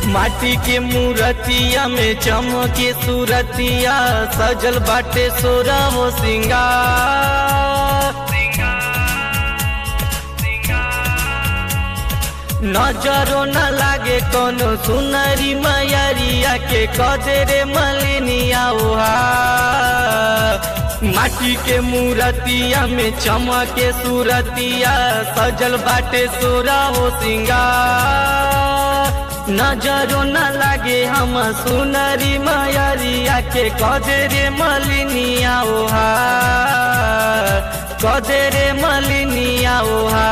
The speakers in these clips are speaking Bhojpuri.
माटी के मूर्तिया में चमके सूरतिया सजल बाटे सोरा वो सिंगार नजरो न लागे कोनो सुनरी मैरिया के कदरे मलिनिया ओहा माटी के मूर्तिया में चमके सूरतिया सजल बाटे सोरा हो सिंगार नजरो न लागे हम सुनरी मैरिया के कदरे मलिनिया ओहा कदरे मलिनिया ओहा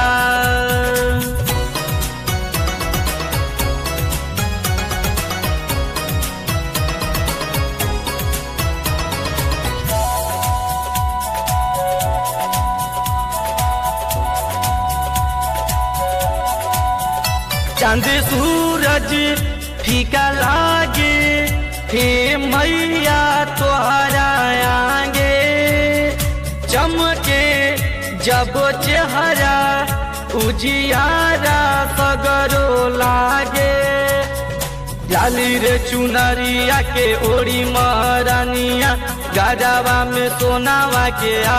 चांद सूरज फीका लागे हे मैया तोहरा आगे चमके जब चेहरा उजियारा सगरो लागे जाली रे चुनरिया के ओड़ी महारानिया गजवा में सोनावा के आ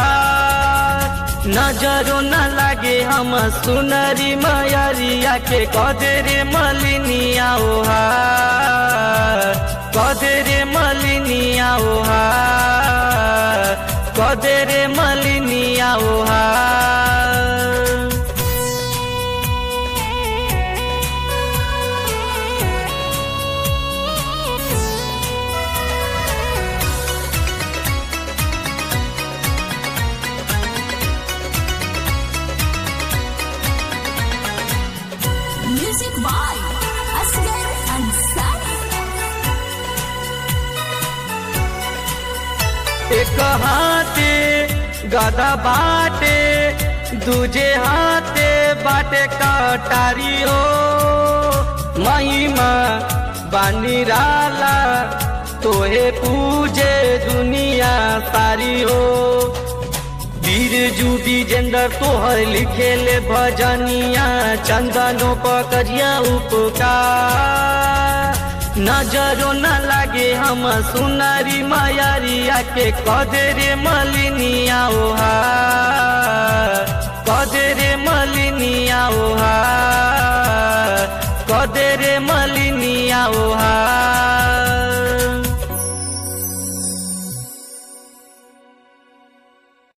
नजरो न लागे हम सुनरी मयरिया के कदरे मलिनिया ओहा कदरे मलिनिया ओहा कदरे मलिनिया ओहा Music by Asghar Ansari. एक हाथे गदा बाटे दूजे हाथे बाटे कटारी हो महिमा बानी राला तोहे पूजे दुनिया सारी हो वीर जूबी जेंदर तोहर लिखेले भजनिया चंदनो पकड़िया उपकार नजरो न लागे हम सुनरी मयरिया के कदरे मलिनिया ओहा कदरे मलिनिया ओहा कदरे मलिनिया ओहा